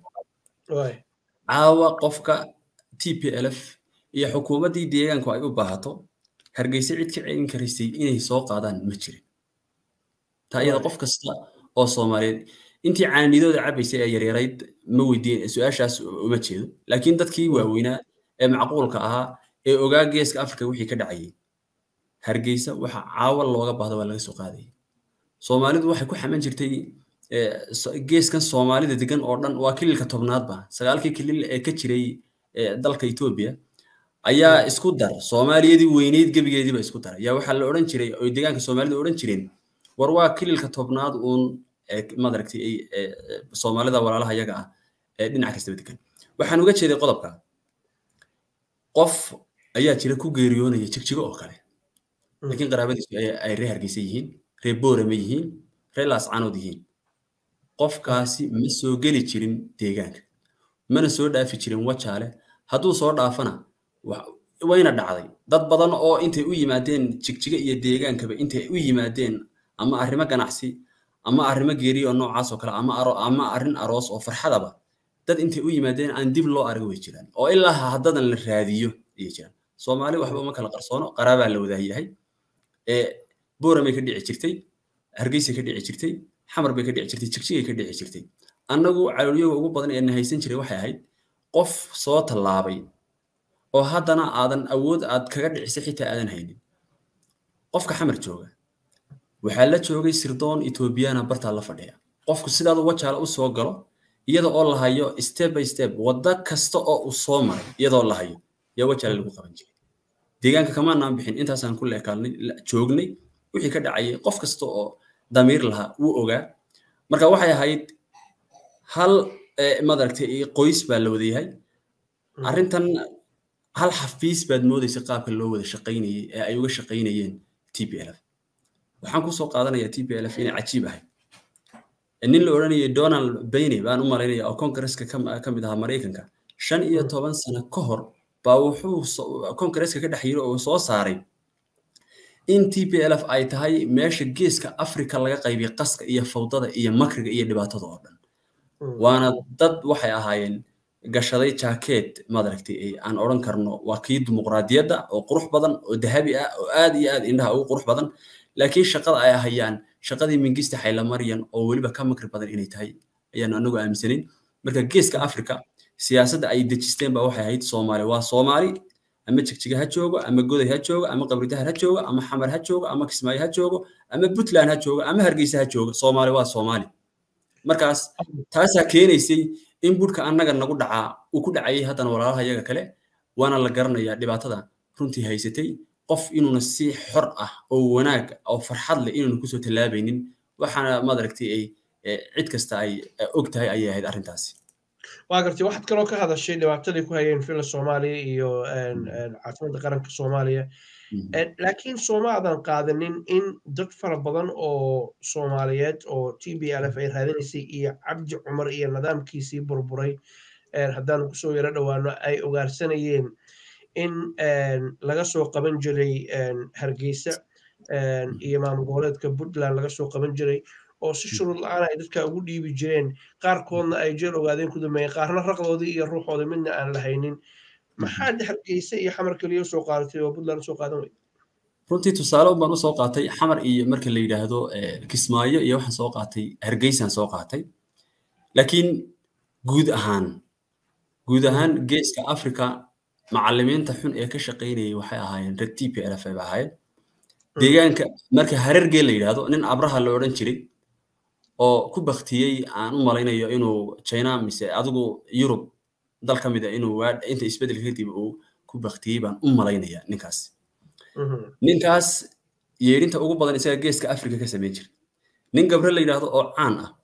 caawa qofka t p lf iyo xukuumaddii deegaanku ay u baahato hargeysa cid ka celin karaysay inay soo qaadaan ma jirin taa iyada qof kasta oo soomaaliyeed intii caanidooda cabaysay ee yaryarayd ma weydiin su-aashaas uma jeedo laakiin dadkii waaweynaa ee macquulka ahaa ee ogaa geeska africa wixii ka dhacayay hargeysa waxa caawa looga baahda waa laga soo qaadayay soomaalidu waxay ku xaman jirtay geeskan soomaalida degan oo dhan waa kililka tobnaadba sagaalkii kilil ee ka jiray dalka etoobiya ayaa isku dar soomaaliyadii weyneyd gebigeediiba isku dar ayaa waxaa la odhan jiray oy deegaanka soomaalida odhan jireen war waa kililka tobnaad uun madaragtay soomaalida walaalaha yaga ah ee dhinac kastaba degan waxaan uga jeeday qodobka qof ayaa jira ku geeriyoonaya jigjigo oo kale laakiin qaraabadiisu ay ree hargeysa yihiin ree boorama yihiin ree laascanood yihiin qofkaasi ma soo geli jirin deegaanka mana soo dhaafi jirin wajaale hadduu soo dhaafana wayna dhacday dad badan oo intay u yimaadeen jigjiga iyo deegaankaba intay u yimaadeen ama arrimo ganacsi ama arrimo geeri oo noocaas oo kale ama ama arrin aroos oo farxadaba dad intay u yimaadeen aan dib loo arag way jiraan oo ilaa haddadan la raadiyo ayay jiraan soomaali waxba uma kala qarsoono qaraabaa la wadaayahay ee booramay ka dhici jirtay hargeysay ka dhici jirtay xamar bay ka dhici jirtay jigjigay ka dhici jirtay annagu caloolyoga ugu badan ee na haysan jiray waxay ahayd qof soo tallaabay oo haddana aadan awood aad kaga dhicisay xitaa aadan haynin qofka xamar jooga waxaa la joogay sirdoon etoobiyana bartaa la fadhiya qofku sidaadu wajaala u soo galo iyada oo la hayo step by step wadda kasta oo uu soo maray iyadoo la hayo yaa wajaale lagu qaban jiray deegaanka kamaanaan bixin intaasaan ku leekaalnay joognay wixii ka dhacayay qof kasta oo damiir lahaa wuu ogaa marka waxay ahayd hal madaragtay qoys baa la wadayahay arrintan hal xafiis baad moodaysa qaabka loo wada shaqaynayay ee ay uga shaqaynayeen t p lf waxaan kusoo qaadanayaa t p lf inay cajiib ahayd nin la odhanayay donald bayney baan u malaynaya oo kongareska ka mid ahaa maraykanka shan iyo toban sano ka hor baa wuxuu kongareska ka dhex yiri oo soo saaray in t p lf ay tahay meesha geeska africa laga qaybiya qaska iyo fawdada iyo makriga iyo dhibaatada oo dhan waana dad waxay ahaayeen gashaday jaakeet madaragtay aan odhan karno waa kii dimuqraadiyadda oo qurux badan oo dahabi ah oo aad iyo aad indhaha ugu qurux badan laakiin shaqada ay hayaan shaqadii mingista xaylamaryan oo weliba ka makri badan inay tahay ayaan anagu aaminsanayn marka geeska africa siyaasadda ay dejisteen ba waxay ahayd soomaali waa soomaali ama jigjiga ha joogo ama goday ha joogo ama qabridahar ha joogo ama xamar ha joogo ama kismaayo ha joogo ama puntland ha joogo ama hargeysa ha joogo soomaali waa soomaali markaas taasaa keenaysay in budhka annaga nagu dhacaa uu ku dhacayay haddana walaalaha yaga kale waana la garanayaa dhibaatada runtii haysatay qof inuuna si xor ah oo wanaag oo farxad leh inuuna kusoo tallaabaynin waxaana madaragtay ay cid kasta ay og tahay ayay ahayd arrintaasi waa gartay waxaad kaloo ka hadashay dhibaatadii ku hayeen fila soomaaliya iyo caasimada qaranka soomaaliya laakiin soomaadan qaadanin in dad fara badan oo soomaaliyeed oo t b l f ay raadinaysay iyo cabdi cumar iyo nidaamkiisii burburay haddaanu kusoo yaro dhowaano ay ogaarsanayeen in laga soo qaban jiray hargeysa iyo maamul goboleedka puntland laga soo qaban jiray oo si shuruud la-aan ay dadka ugu dhiibi jireen qaarkoodna ay jeel ogaadeen ku dambeeyeen qaarna raqdoodii iyo ruuxooda midna aan lahaynin maxaad hargeysa iyo xamar keliya usoo qaadatay oo puntland usoo qaadan wey runtii tusaale un baan usoo qaatay xamar iyo marka la yidhaahdo kismaayo iyo waxaan soo qaatay hargeysaan soo qaatay laakiin guud ahaan guud ahaan geeska africa macalimiinta xun ee ka shaqaynayay waxay ahaayeen reg t p l f ay ahaayeen deegaanka marka harergee la yidhaahdo nin abraha la odhan jiray oo ku baktiyey aan u malaynayo inuu china mise adigu yurub dal ka mid a inuu inta isbeddelka kadib uu ku baktiyey baan u malaynaya ninkaas ninkaas yeedhinta ugu badan isaga geeska africa ka samayn jiray nin gabre la yidhaahdo oo caan ah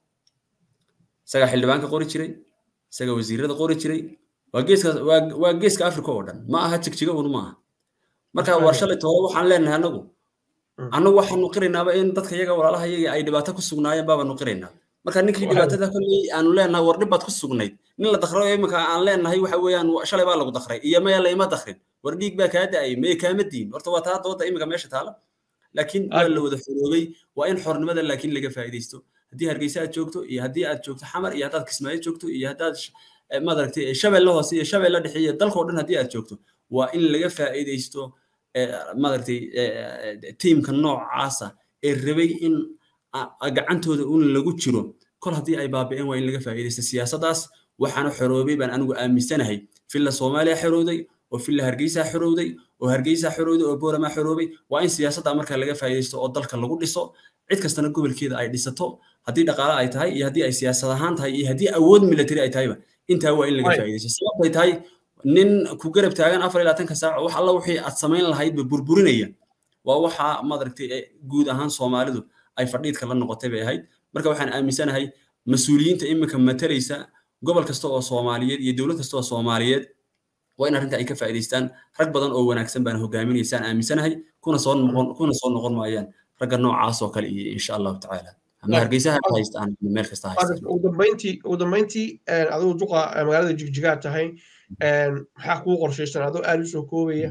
isagaa xildhibaanka qori jiray isaga wasiirada qori jiray waa geeska waa geeska africa oo dhan ma aha jigjiga un ma aha marka war shalay toole waxaan leenahay anagu annagu waxaanu qiraynaaba in dadka iyaga walaalaha iyaga ay dhibaato ku sugnaayeen baabaanu qiraynaa marka ninkii dhibaatada kolley aanu leenahay war dhib baad ku sugnayd nin la dakro iminka aan leenahay waxa weeyaan shalay baa lagu dakray iyo maya layma dakrin war dhiig baa kaa da'ay maya kaama diin horta waa taa dooda iminka meesha taala laakiin waa la wada xoroobay waa in xornimada laakiin laga faa'iidaysto haddii hargeysa aad joogto iyo haddii aad joogto xamar iyo haddaad kismaayo joogto iyo haddaad maaragtay shabeelle hoose iyo shabeelle dhexe iyo dalkao dhan haddii aad joogto waa in laga faa'iidaysto maaragtay tiimka noocaasa ee rabay in gacantooda un lagu jiro kol haddii ay baabi'een waa in laga faa'iidaysto siyaasaddaas waxaana xoroobay baan anigu aaminsanahay filla soomaaliya xorowday oo filla hargeysa xorowday oo hargeysa xorowday oo boorama xoroobay waa in siyaasadda marka laga faa'iidaysto oo dalka lagu dhiso cid kastana gobolkeeda ay dhisato haddii dhaqaale ay tahay iyo haddii ay siyaasad ahaan tahay iyo haddii awood military ay tahayba intaa waa in laga faa'iidaysto sababtay tahay nin ku garab taagan afar iyo labaatanka saac wax alla wixii aad samayn lahaydba burburinaya waa waxa maaragtay guud ahaan soomaalidu ay fadhiidka la noqotay bay ahayd marka waxaan aaminsanahay mas-uuliyiinta iminka matalaysa gobol kasta oo soomaaliyeed iyo dowlad kasta oo soomaaliyeed waa in arrinta ay ka faa'iidaystaan rag badan oo wanaagsan baan hogaaminaysaan aaminsanahay kuna soo noqon kuna soo noqon maayaan ragga noocaas oo kale iyo insha allahu tacaala ama hargeysaha ka haystaan meel kasta haystaan ugu dambeyntii ugu dambeyntii adigu duqa magaalada jigjigaa tahay maxaa kuu qorshaysan adoo aad usoo koobaya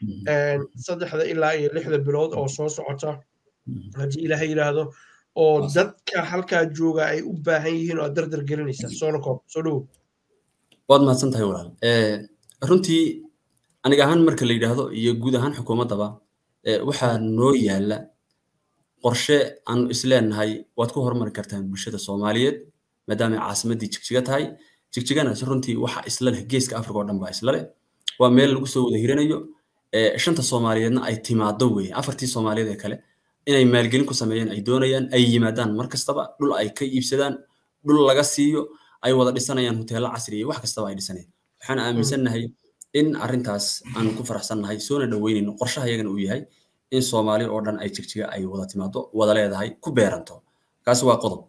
saddexda ilaa iyo lixda bilood oo soo socota haddii ilaahay yidhaahdo oo dadka halkaa jooga ay u baahan yihiin oo aad dardar gelinaysa soo noqo soo dhowo waad mahadsan tahay walaal runtii aniga ahaan marka la yidhaahdo iyo guud ahaan xukuumaddaba waxaa noo yaalla qorshe aanu isleenahay waad ku horumari kartaan bulshada soomaaliyeed maadaama ay caasimaddii jigjiga tahay jigjigana runtii waxa isla leh geeska africa oo dhan baa isla leh waa meel lagu soo wada hiranayo shanta soomaaliyeedna ay timaado weeye afartii soomaaliyeed ee kale inay maalgelin ku sameeyaan ay doonayaan ay yimaadaan mar kastaba dhul ay ka iibsadaan dhul laga siiyo ay wada dhisanayaan hoteello casri iyo wax kastaba ay dhisanayaan waxaan aaminsannahay in arrintaas aan ku faraxsannahay soona dhoweynayno qorshaha iyagana uu yahay in soomaali oo dhan ay jigjiga ay wada timaado wada leedahay ku beeranto kaasi waa qodob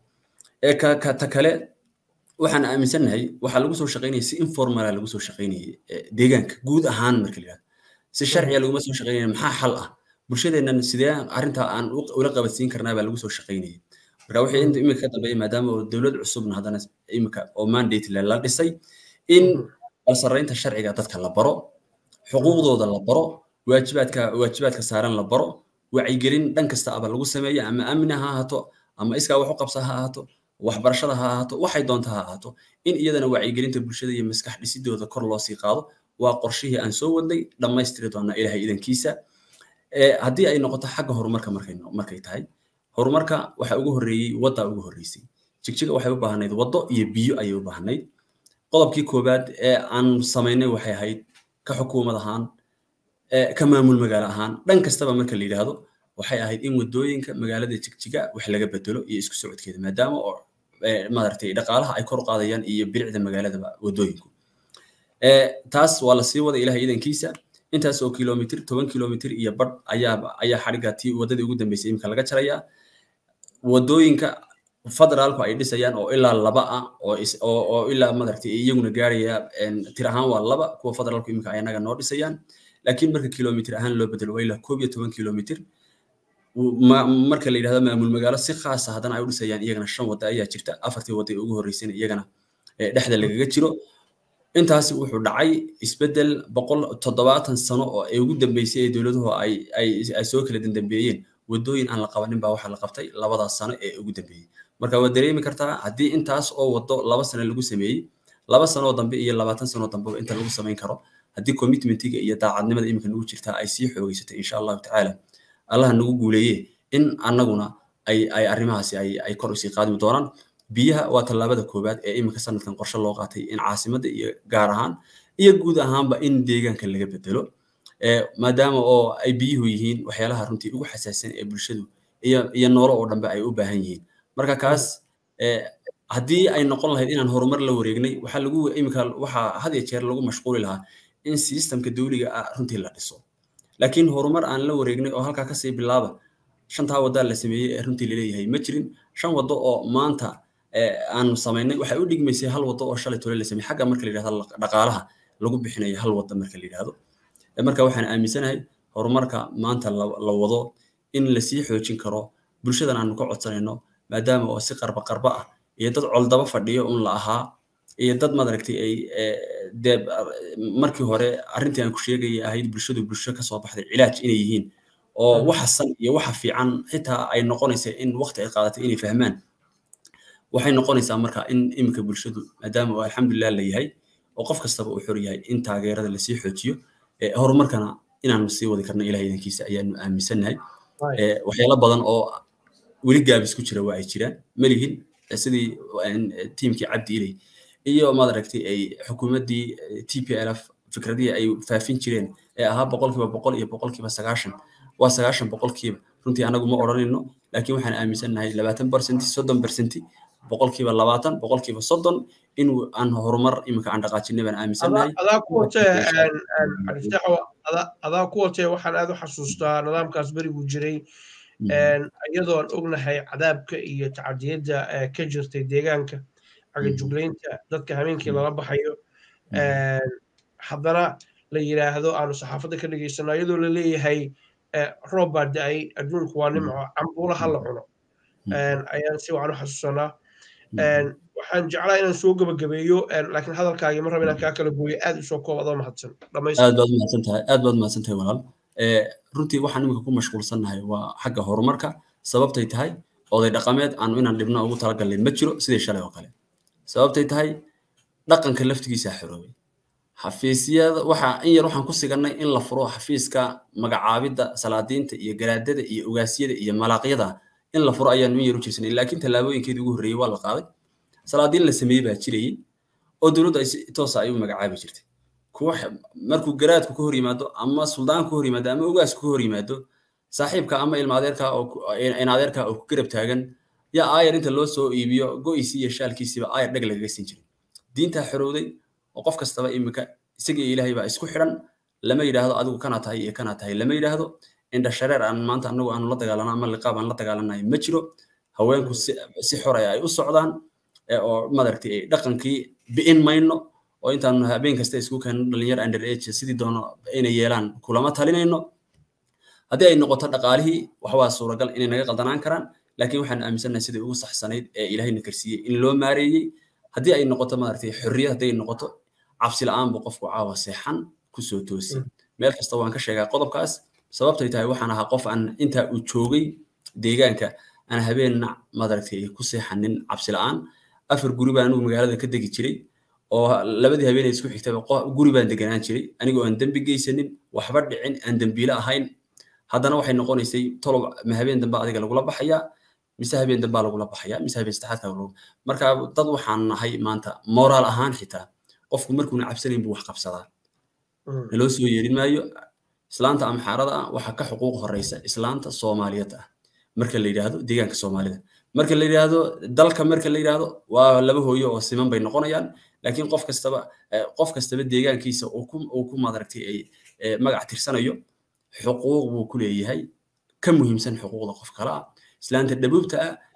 ta kale waxaan aaminsannahay waxaa lagu soo shaqaynaya si informala lagu soo shaqaynayay deegaanka guud ahaan marka la yidhahdo si sharciga laguma soo shaqaynaya maxaa xal ah bulshadeennan sidee arrinta aan ula qabadsiin karnaa baa lagu soo shaqaynayay marka wixii inta imika ka dambeeya maadaama oo dowlad cusubna haddana imika oo mandate le la dhisay in balsaraynta sharciga dadka la baro xuquuqdooda la baro waajibaadka waajibaadka saaran la baro wacyigelin dhan kasta aba lagu sameeya ama amni ha ahaato ama iskaa wax u qabsa ha ahaato waxbarashada ha ahaato waxay doonta ha ahaato in iyadana wacyigelinta bulshada iyo maskax dhisidooda kor loo sii qaado waa qorshihii aan soo wadnay dhammaystiri doonaa ilaahay idankiisa haddii ay noqoto xagga horumarka markay markay tahay horumarka waxa ugu horreeyey wadda ugu horreysay jigjiga waxay u baahnayd waddo iyo biyo ayay u baahnayd qodobkii koowaad ee aan samaynay waxay ahayd ka xukuumad ahaan ka maamul magaalo ahaan dhan kastaba marka la yidhaahdo waxay ahayd in waddooyinka magaalada jigjiga wax laga bedelo iyo isku socodkeeda maadaama oo maaragtay dhaqaalaha ay kor u qaadayaan iyo bilicda magaaladaba waddooyinku taas waa la sii wada ilahay idankiisa intaas oo kilomitr toban kilomitr iyo badh ayaa ayaa xadhigga tii waddadii ugu dambeysay imika laga jarayaa waddooyinka federaalku ay dhisayaan oo ilaa laba ah oo oo ilaa madaragtay iyaguna gaaraya tir ahaan waa laba kuwa federaalku iminka ay anaga noo dhisayaan laakiin marka kilomitr ahaan loo bedelo waa ilaa koob iyo toban kilomitr marka la yidhahdo maamul magaalo si khaasa haddana ay u dhisayaan iyagana shan wadda ayaa jirta afartii wadda ee ugu horreysayna iyagana dhexda lagaga jiro intaasi wuxuu dhacay isbeddel boqol toddobaatan sano oo ay ugu dambeysay ee dowladuhu ay ay ay soo kala dandambeeyeen waddooyin aan la qabanin baa waxaa la qabtay labadaas sano ee ugu dambeeyey marka waad dareemi kartaa haddii intaas oo waddo laba sano lagu sameeyey laba sanoo dambe iyo labaatan sanoo dambeba inta lagu samayn karo haddii commitmentiga iyo daacadnimada iminka nagu jirtaa ay sii xoogeysatay insha allahu tacaala allaha nagu guuleeye in annaguna ay ay arrimahaasi ay ay kor usii qaadmi doonaan biyaha waa tallaabada koowaad ee iminka sanadkan qorshe loo qaatay in caasimadda iyo gaar ahaan iyo guud ahaanba in deegaanka laga bedelo maadaama oo ay biyuhu yihiin waxyaalaha runtii ugu xasaasan ee bulshadu iyo iyo noolo oo dhanbe ay u baahan yihiin marka kaas haddii ay noqon lahayd inaan horumar la wareegnay waxaa lagu iminka waxaa had iyo jeer lagu mashquuli lahaa in systemka dawliga ah runtii la dhiso laakiin horumar aan la wareegnay oo halkaa kasii bilaaba shantaa waddaa la sameeyey ee runtii laleeyahay ma jirin shan waddo oo maanta aanu samaynay waxay u dhigmaysay hal waddo oo shalay tole la sameeyey xagga marka la yidhahdo dhaqaalaha lagu bixinayo hal wadda marka la yidhahdo marka waxaan aaminsanahay horumarka maanta la wado in lasii xoojin karo bulshadan aanu ka codsanayno maadaama oo si qarba qarba ah iyo dad coldaba fadhiyo un la ahaa iyo dad madaragtay ay dee markii hore arrintii aan ku sheegaya ahayd bulshadu bulsho kasoo baxday cilaaj inay yihiin oo waxa san iyo waxa fiican xitaa ay noqonaysa in waqti ay qaadatay inay fahmaan waxay noqonaysaa marka in iminka bulshadu maadaama oo alxamdulilah la yahay oo qof kastaba uu xor yahay in taageerada lasii xoojiyo horumarkana inaanu sii wadi karno ilaah idankiisa ayaanu aaminsannahay waxyaalo badan oo weli gaabis ku jira waa ay jiraan malihin sidii tiimkii cabdi iley iyo madaragtay ay xukuumaddii t p l f fikradihii ay faafin jireen ee ahaa boqolkiiba boqol iyo boqolkiiba sagaashan waa sagaashan boqolkiiba runtii anagu ma odhanayno laakiin waxaan aaminsannahay labaatan bersenti soddon bersenti boqolkiiba labaatan boqolkiiba soddon in aan horumar iminka aan dhaqaajinay baan aaminsannahay adaa ku watee adaa ku watee waxaan aad u xasuustaa nidaamkaas beriguu jiray iyadoon ognahay cadaabka iyo tacadiyadda ka jirtay deegaanka cagajuglaynta dadka habeenkii lala baxayo haddana la yidhaahdo aanu saxaafadda ka dhegaysano iyadoo la leeyahay roob baa da-ay adduunku waa nimco cambuula ha la cuno ayaan si wacan u xasuusanaa waxaan jeclaa inaan soo gebagabeeyo laakiin hadalkaagii ma raba inaan kaa kala gooyo aad usoo koob adoo mahadsan aad baad mahadsan tahay aad baad mahadsan tahay walaal runtii waxaan iminka ku mashquulsannahay waa xagga horumarka sababtay tahay oday dhaqameed aanu inaan dhibno ugu talagalnay ma jiro sidii shalay oo kale sababtay tahay dhaqanka laftigiisaa xoroobay xafiisyada waxa in yar waxaan ku sigannay in la furo xafiiska magacaabidda salaadiinta iyo garaadada iyo ogaasyada iyo malaaqyada in la furo ayaanu in yar u jirsanay laakiin tallaabooyinkeedii ugu horreeyey waa la qaaday salaadiin la sameeyey baa jirayey oo dowladdu ay si toosa ay u magacaabi jirtay kuwa markuu garaadku ka hor yimaado ama suldaanku ka hor yimaado ama ogaasku ka hor yimaado saaxiibka ama ilma adeerka oo in adeerka oo ku garab taagan yaa aayar inta loo soo iibiyo go'isii iyo shaalkiisiiba aayar dheg lagaga siin jiray diintaa xorowday oo qof kastaba iminka isagii ilaahay baa isku xidhan lama yidhaahdo adigu kana tahay iyo kana tahay lama yidhaahdo indha shareer aan maanta anagu aanu la dagaalano ama liqaab aan la dagaalanayo ma jiro haweenku si xoraya ay u socdaan oo madaragtay dhaqankii bi'in mayno oo intaanu habeen kasta isku keenno dhalinyar under age sidii doono inay yeelaan kulama talinayno haddii ay noqoto dhaqaalihii wax waa suuragal inay naga qaldanaan karaan laakiin waxaan aaminsannahay sidii ugu saxsanayd ee ilaahayna karsiiyey in loo maareeyey haddii ay noqoto maaragtay xorriyad hadday noqoto cabsi la'aan buu qofku caawa seexan kusoo toosi meel kasta waan ka sheegaa qodobkaas sababtay tahay waxaan ahaa qof aan intaa uu joogay deegaanka aan habeenna madaragtay ku seexanin cabsi la'aan afar guri baan anugu magaalada ka degi jiray oo labadii habeenay isku xigtaba guri baan deganaan jiray anigoo aan dembi geysanin waxba dhicin aan dembiile ahayn haddana waxay noqonaysay tolob ma habeen dambe adiga lagula baxayaa mise habeen dambaa lagula baxayaa mise habeen saddexaadka lagula marka dad waxaan nahay maanta moraal ahaan xitaa qofku markuuna cabsanayn buu wax qabsadaa naloo soo yeerin maayo islaanta amxaarada ah waxaa ka xuquuq horeysa islaanta soomaaliyeed ah marka la yidhaahdo deegaanka soomaalida marka la yidhaahdo dalka marka la yidhaahdo waa laba hooyo oo siman bay noqonayaan laakiin qof kastaba qof kastaba deegaankiisa uu ku uu ku madaragtay ay magac tirsanayo xuquuq buu ku leeyahay ka muhiimsan xuquuqda qof kale ah islaanta dhabuubta ah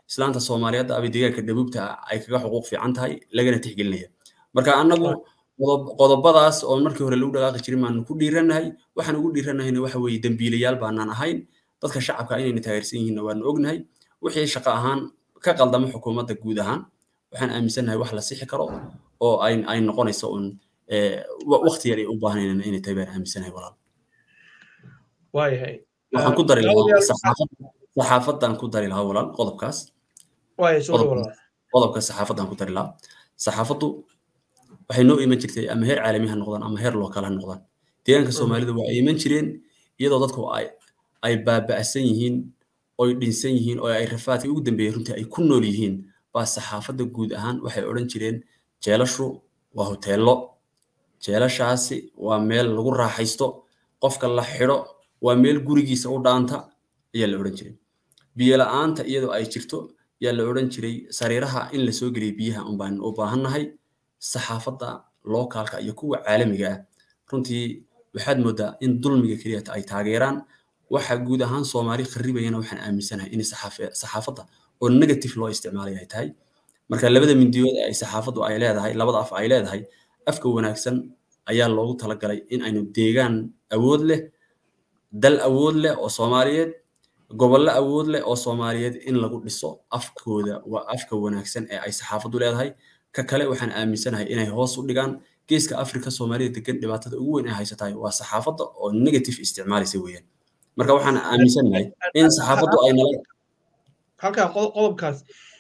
islaanta soomaaliyeed ama deegaanka dhabuubta ay kaga xuquuq fiican tahay lagana tixgelinaya marka annagu qodobadaas oo markii hore lagu dhaqaaqi jirin baanu ku dhiiranahay waxaan ugu dhiiranahayna waxa weeye dembiilayaal baanaan ahayn dadka shacabka inayna taageersan yihiinna waanu ognahay wixii shaqo ahaan ka qaldama xukuumadda guud ahaan waxaan aaminsannahay wax la sixi karo oo ay ay noqonayso un waqti yar ay u baahanayna inay tahay baan aaminsanahay walaal waayahay waxaan ku dari lahaa saxaafadan ku dari lahaa walaal qodobkaas qodobka saxaafadan ku dari lahaa saxaafaddu waxay noo iman jirtay ama heer caalami ha noqdaan ama heer lookaal ha noqdaan deegaanka soomaalida waa ay iman jireen iyadoo dadku ay ay baaba'san yihiin oy dhinsan yihiin oo ay rafaadkii ugu dambeeyey runtii ay ku nool yihiin baa saxaafadda guud ahaan waxay odhan jireen jeelashu waa hoteello jeelashaasi waa meel lagu raaxaysto qofka la xidho waa meel gurigiisa u dhaanta ayaa la odhan jiray biyo la'aanta iyadoo ay jirto yaa la odhan jiray sariiraha in la soo geliyo biyaha un baan u baahannahay saxaafadda lookaalka iyo kuwa caalamiga ah runtii waxaad moodaa in dulmiga keliya ay taageeraan waxa guud ahaan soomaali kharibayana waxaan aaminsanahay in saxaafadda oo negative loo isticmaalay ay tahay marka labada mindiyood ay saxaafaddu ay leedahay labada af ay leedahay afka wanaagsan ayaa loogu talagalay in aynu deegaan awood leh dal awood leh oo soomaaliyeed gobollo awood leh oo soomaaliyeed in lagu dhiso afkooda waa afka wanaagsan ee ay saxaafaddu leedahay ka kale waxaan aaminsanahay inay hoos u dhigaan geeska afrika soomaalida degan dhibaatada ugu weyn ay haysatahay waa saxaafadda oo negative isticmaalaysa weeyaan marka waxaan aaminsanahay in saxaafaddu ay nala halkaa qodobkaas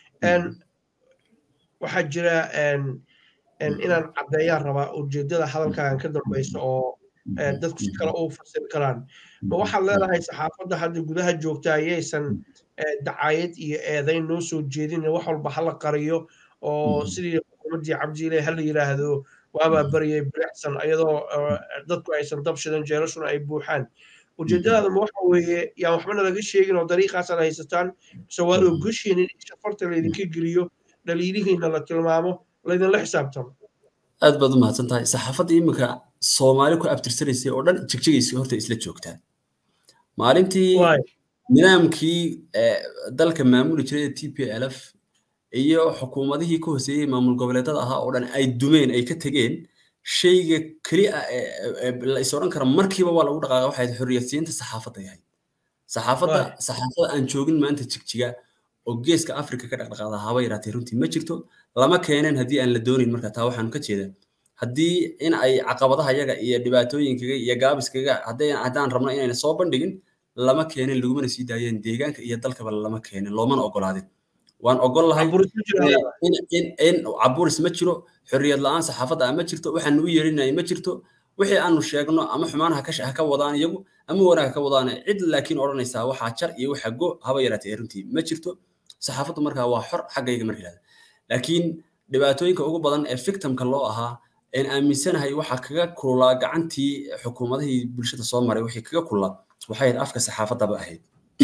waxaa jira inaan caddeeyaan rabaa ujeeddada hadalkaagan ka dambaysa oo dadku si kale u fasiri karaan ma waxaad leedahay saxaafadda hadda gudaha joogta ayaysan dacaayad iyo eedayn noo soo jeedin wax walba hala qariyo oo sidii xukuumaddii cabdiile hala yidhaahdo waabaa baryay bilicsan iyadoo dadku aysan dab shidan jeelashuna ay buuxaan ujeeddadaada ma waxa weeye yaan waxbana laga sheegin oo dariiqaasan haysataan mise waad ogoshiin in shafarta laydinka geliyo dhaliilihiina la tilmaamo laydinla xisaabtamo aad baad u mahadsan tahay saxaafadda iminka soomaali ku abtirsanaysay oo dhan jigjigaysa horta isla joogtaa maalintii nidaamkii dalka maamuli jiray t p l f iyo xukuumadihii ka hooseeyey maamul goboleedada ahaa oo dhan ay dumeen ay ka tegeen shayga keli ah la is odhan kara markiiba waa lagu dhaqaaqa waxay xorriyadsiinta saxaafadda yahay saxaafadda saxaafadda aan joogin maanta jigjiga oo geeska afrika ka dhaqdhaqaada haba yaraatee runtii ma jirto lama keeneen haddii aan la doonin marka taa waxaan ka jeedaa haddii in ay caqabadaha yaga iyo dhibaatooyinkaga iyo gaabiskaga haddaan rabno inayna soo bandhigin lama keenin lagumana sii daayeen deegaanka iyo dalkaba lama keenin loomana ogolaadin waan ogol lahay in caburis ma jiro xorriyad la'aan saxaafadda ma jirto waxaan u yeerinay ma jirto wixii aanu sheegno ama xumaanaha ha ka wadaan iyagu ama wanaag ka wadaan cid laakiin odhanaysaa waxaa jar iyo waxa go haba yaraatee runtii ma jirto saxaafaddu markaa waa xor xaggayga marka yidhahda laakiin dhibaatooyinka ugu badan ee victimka loo ahaa een aaminsanahay waxaa kaga kululaa gacantii xukuumadihii bulshada soo maray wixii kaga kululaa waxay ahayd afka saxaafaddaba ahayd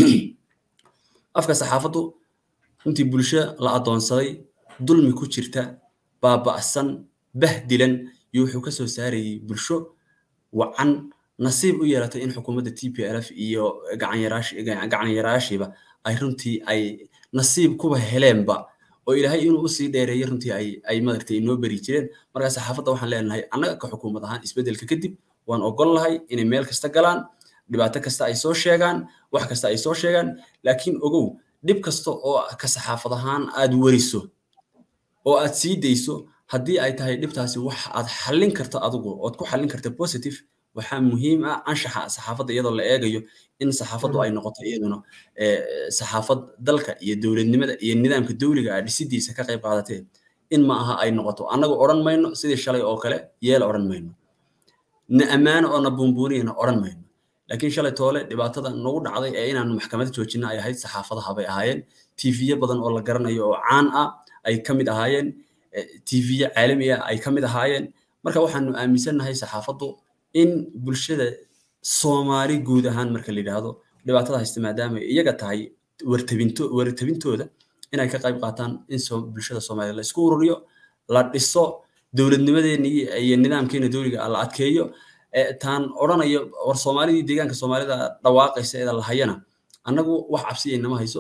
afka saxaafaddu runtii bulsho la adoonsaday dulmi ku jirta baaba'san bahdilan iyo wuxuu ka soo saarayay bulsho wacan nasiib u yeelatay in xukuumadda t p l f iyo gacanyaraashiiba ay runtii ay nasiib kuba heleenba oo ilaahay inuu usii dheereeyo runtii ay ay madartay inoo beri jireen markaa saxaafadda waxaan leenahay annaga ka xukuumad ahaan isbeddelka kadib waan ogol lahay inay meel kasta galaan dhibaato kasta ay soo sheegaan wax kasta ay soo sheegaan laakiin ogow dhib kasta oo ka saxaafad ahaan aad weriso oo aad sii dayso haddii ay tahay dhibtaasi wax aad xallin karto adigu ood ku xallin karta positive waxaa muhiim ah anshaxa saxaafadda iyadoo la eegayo in saxaafaddu ay noqoto iyaduna saxaafad dalka iyo dowladnimada iyo nidaamka dowliga ah dhisidiisa ka qayb qaadatee in ma aha ay noqoto annagu odhan mayno sidii shalay oo kale yeel odhan mayno na ammaano oo na buunbuuniyana odhan mayno laakiin shalay toole dhibaatada nagu dhacday ee inaanu maxkamad joojina ay ahayd saxaafadaha bay ahaayeen tiifiye badan oo la garanayo oo caan ah ay ka mid ahaayeen tiifiye caalami ah ay ka mid ahaayeen marka waxaanu aaminsannahay saxaafaddu in bulshada soomaali guud ahaan marka la yidhaahdo dhibaatada haysta maadaama iyaga tahay wartabinto wartabintooda inay ka qayb qaataan in bulshada soomaaliya la isku ururiyo la dhiso dowladnimadeennii iyo nidaamkeena dowliga la adkeeyo taan odhanayo war soomaalidii deegaanka soomaalida dhawaaqaysa eeda la hayana annagu wax cabsi inama hayso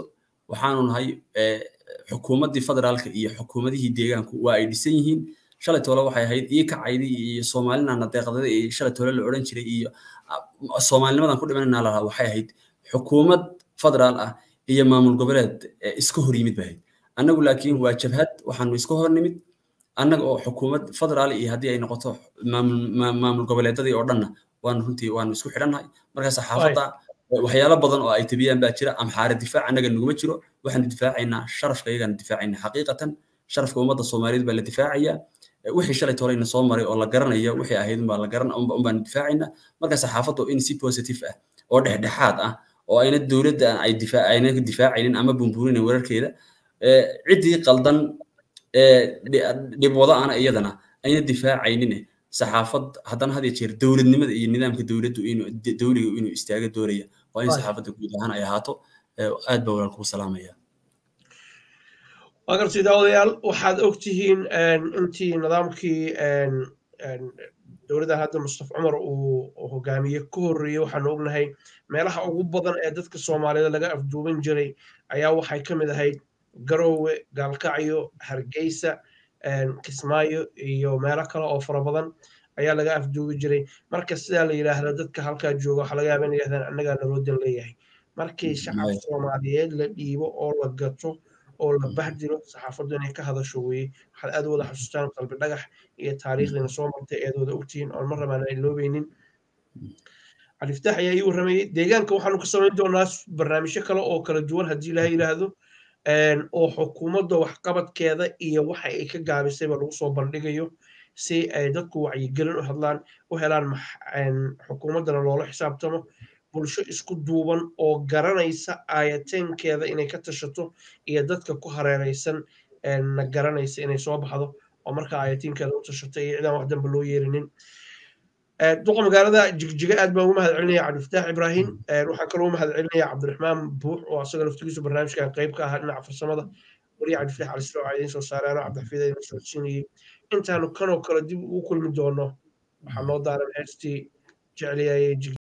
waxaanu nahay xukuumaddii federaalka iyo xukuumadihii deegaanku waa ay dhisan yihiin shalay toole waxay ahayd ii kacaydi iyo soomaalinaana deeqdada iyo shalay toole la odhan jiray iyo soomaalinimadan ku dhimanayna lahaa waxay ahayd xukuumad federaal ah iyo maamul goboleed iska hor yimid bay ahayd annagu laakiin waa jabhad waxaanu iska hor nimid annaga oo xukuumad federaal iyo haddii ay noqoto maamul goboleedadii oo dhanna waanu runtii waanu isku xidhannahay marka saxaafadda waxyaalo badan oo ay tabiyaan baa jira amxaare difaac annaga naguma jiro waxaanu difaacaynaa sharafka iyagaanu difaacaynaa xaqiiqatan sharafka ummadda soomaaliyeed baa la difaacayaa wixii shalay tolayna soo maray oo la garanayo wixii ahayd unbaa la garan unbaanu difaacaynaa marka saxaafaddu in si positive ah oo dhexdhexaad ah oo ayna dowladda ay difaac ayna difaacaynin ama bumbuurinin wararkeeda ciddii qaldan dhib wada ana iyadana ayna difaacaynin saxaafad haddana had iyo jeer dowladnimada iyo nidaamka dowladdu inuu dowliga inuu istaaga doonaya waa in saxaafadda guud ahaan ay ahaato aad baa walaal kugu salaamaya waa gartay daawadayaal waxaad ogtihiin intii nidaamkii dowladda hadda mustafa cumar uu hogaamiye ka horreeyey waxaanu ognahay meelaha ugu badan ee dadka soomaaliyeed laga afduuban jiray ayaa waxay ka mid ahayd garoowe gaalkacyo hargeysa kismaayo iyo meelo kale oo fara badan ayaa laga afduubi jiray marka sidaa la yidhaahda dadka halkaa jooga waxaa laga yaaba in yidhahdaan annagaa naloodan leeyahay markii shacab soomaaliyeed la dhiibo oo la gato oo la bahdiro saxaafaddu inay ka hadasho weeye waxaad aad wada xasuustaan qalbi dhagax iyo taariikhdiina soo martay eed wada ogtihiin oon mar rabaan ay loobeynin califtaax ayaa ii warramayey deegaanka waxaanu ka samayn doonaa barnaamijyo kale oo kala duwan haddii ilaha yidhaahdo oo xukuumadda waxqabadkeeda iyo waxa ay ka gaabisayba lagu soo bandhigayo si ay dadku wacyigelin u hadlaan u helaan xukuumaddana loola xisaabtamo bulsho isku duuban oo garanaysa aayateenkeeda inay ka tashato iyo dadka ku hareeraysan na garanaysa inay soo baxdo oo marka aayatiinkeeda u tashato iyo cidaan wax dambe loo yeerinin duqa magaalada jigjiga aad baan ugu mahad celinaya cabdifataax ibraahim waxaan kaloo u mahad celinaya cabdiraxmaan buux oo asaga laftigiisu barnaamijkan qayb ka ahaa dhinaca farsamada wariya cabdifataax calisro aa idiin soo saareeno cabdixafiid idin socodsiinayay intaanu kanoo kale dib ugu kulmi doono waxaa noo daaran heestii jecliyayay